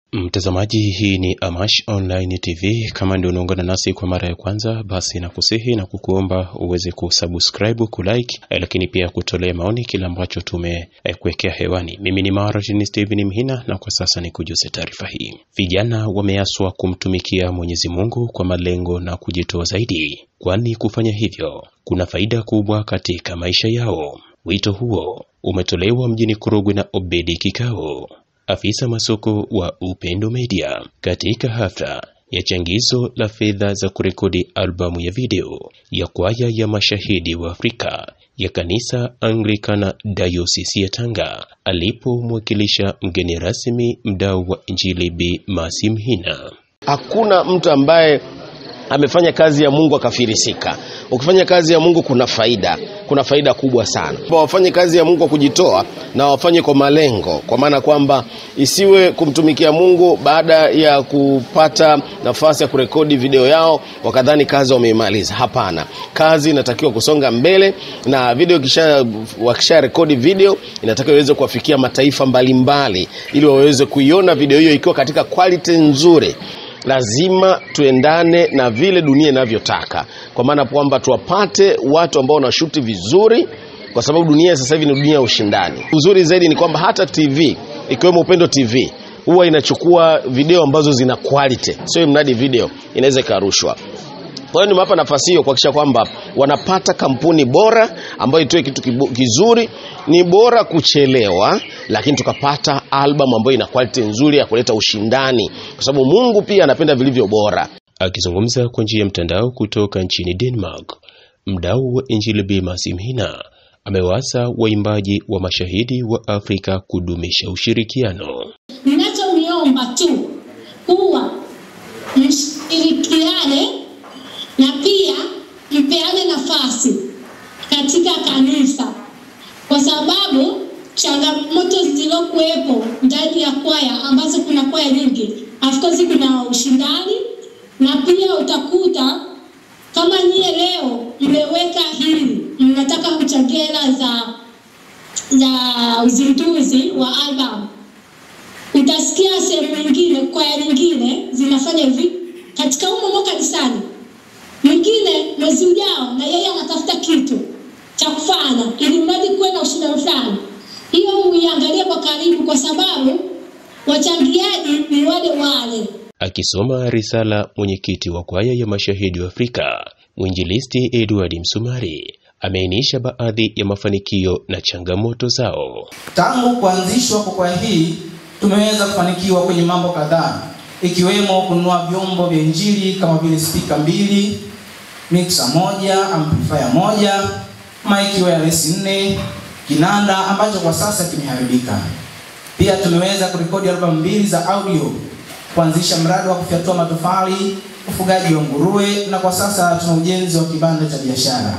Mtazamaji, hii ni Amash Online TV. Kama ndio unaungana nasi kwa mara ya kwanza, basi nakusihi na kukuomba uweze kusubscribe, kulike, eh, lakini pia kutolea maoni kile ambacho tumekuwekea hewani. Mimi ni Martin Steven Mhina, na kwa sasa ni kujuze taarifa hii. Vijana wameaswa kumtumikia Mwenyezi Mungu kwa malengo na kujitoa zaidi, kwani kufanya hivyo kuna faida kubwa katika maisha yao. Wito huo umetolewa mjini Korogwe na Obedi Kikao afisa masoko wa Upendo Media katika hafla ya changizo la fedha za kurekodi albamu ya video ya kwaya ya mashahidi wa Afrika ya kanisa Anglikana Dayosisi ya Tanga, alipomwakilisha mgeni rasmi mdau wa Injili Bi Masi Mhina. Hakuna mtu ambaye amefanya kazi ya Mungu akafirisika. Ukifanya kazi ya Mungu kuna faida, kuna faida kubwa sana. Wafanye kazi ya Mungu kwa kujitoa na wafanye kwa malengo, kwa maana kwamba isiwe kumtumikia Mungu baada ya kupata nafasi ya kurekodi video yao wakadhani kazi wameimaliza. Hapana, kazi inatakiwa kusonga mbele, na video kisha wakisha rekodi video inatakiwa iweze kuwafikia mataifa mbalimbali, ili waweze kuiona video hiyo ikiwa katika quality nzuri lazima tuendane na vile dunia inavyotaka, kwa maana kwamba tuwapate watu ambao wanashuti vizuri, kwa sababu dunia sasa hivi ni dunia ya ushindani. Uzuri zaidi ni kwamba hata TV ikiwemo Upendo TV huwa inachukua video ambazo zina quality, sio mradi video inaweza ikarushwa. Kwa hiyo nimewapa nafasi hiyo kuhakikisha kwamba wanapata kampuni bora ambayo itoe kitu kizuri. Ni bora kuchelewa, lakini tukapata album ambayo ina quality nzuri ya kuleta ushindani, kwa sababu Mungu pia anapenda vilivyo bora. Akizungumza kwa njia ya mtandao kutoka nchini Denmark, mdau wa Injili Bi Masi Mhina amewaasa waimbaji wa mashahidi wa Afrika kudumisha ushirikiano. Ninachomiomba tu kuwa mshirikiane na pia mpeane nafasi katika kanisa, kwa sababu changamoto zilizokuwepo ndani ya kwaya ambazo kuna kwaya nyingi, of course kuna ushindani, na pia utakuta kama nyie leo mmeweka hili, mnataka kuchangia hela za za uzinduzi wa album, utasikia sehemu nyingine, kwaya nyingine zinafanya hivi katika humo mwaka kanisani mwingine mwezi ujao na yeye anatafuta kitu cha kufanya ili mradi kuwe na ushindani fulani. Hiyo uiangalie kwa karibu, kwa sababu wachangiaji ni wale wale. Akisoma risala, mwenyekiti wa kwaya ya mashahidi wa Afrika mwinjilisti Edward Msumari ameainisha baadhi ya mafanikio na changamoto zao. Tangu kuanzishwa kwa kwaya hii tumeweza kufanikiwa kwenye mambo kadhaa, ikiwemo kununua vyombo vya injili kama vile spika mbili mixer moja, amplifier moja, mic wireless nne, kinanda ambacho kwa sasa kimeharibika. Pia tumeweza kurekodi albamu mbili za audio, kuanzisha mradi wa kufyatua matofali, ufugaji wa nguruwe, na kwa sasa tuna ujenzi wa kibanda cha biashara.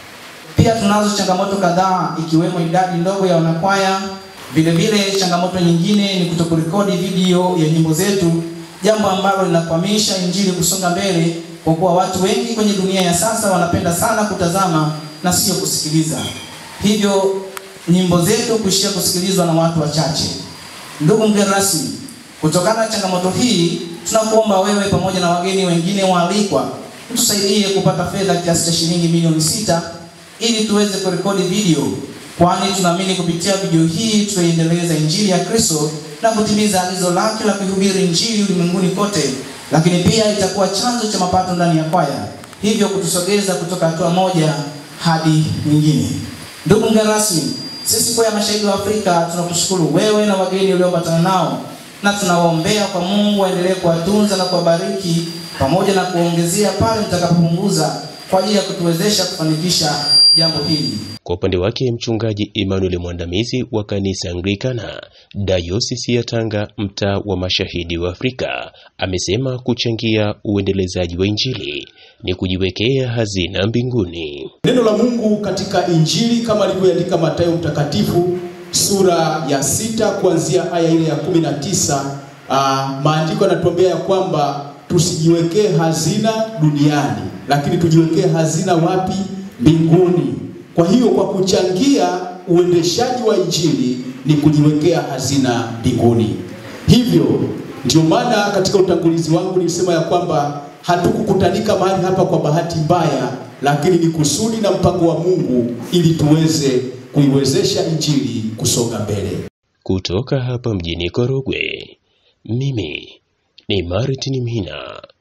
Pia tunazo changamoto kadhaa, ikiwemo idadi ndogo ya wanakwaya. Vile vile changamoto nyingine ni kutokurekodi video ya nyimbo zetu, jambo ambalo linakwamisha injili kusonga mbele kwa kuwa watu wengi kwenye dunia ya sasa wanapenda sana kutazama na sio kusikiliza, hivyo nyimbo zetu kuishia kusikilizwa na watu wachache. Ndugu mgeni rasmi, kutokana na changamoto hii, tunakuomba wewe pamoja na wageni wengine waalikwa tusaidie kupata fedha kiasi cha shilingi milioni sita ili tuweze kurekodi video, kwani tunaamini kupitia video hii tutaiendeleza injili ya Kristo na kutimiza agizo lake la kuhubiri injili ulimwenguni kote lakini pia itakuwa chanzo cha mapato ndani ya kwaya, hivyo kutusogeza kutoka hatua moja hadi nyingine. Ndugu mgeni rasmi, sisi kwaya mashahidi wa Afrika tunakushukuru wewe na wageni ulioambatana nao, na tunawaombea kwa Mungu aendelee kuwatunza na kuwabariki pamoja na kuongezea pale mtakapopunguza kwa ajili ya kutuwezesha kufanikisha jambo hili. Kwa upande wake mchungaji Emmanuel Mwandamizi wa kanisa Anglikana Dayosisi ya Tanga mtaa wa mashahidi wa Afrika amesema kuchangia uendelezaji wa injili ni kujiwekea hazina mbinguni. Neno la Mungu katika Injili kama alivyoandika Mathayo mtakatifu sura ya sita kuanzia aya ile ya kumi na tisa uh, maandiko yanatuambia ya kwamba tusijiwekee hazina duniani, lakini tujiwekee hazina wapi? Mbinguni. Kwa hiyo kwa kuchangia uendeshaji wa injili ni kujiwekea hazina mbinguni. Hivyo Ndio maana katika utangulizi wangu nilisema ya kwamba hatukukutanika mahali hapa kwa bahati mbaya, lakini ni kusudi na mpango wa Mungu ili tuweze kuiwezesha injili kusonga mbele. Kutoka hapa mjini Korogwe, mimi ni Martin Mhina.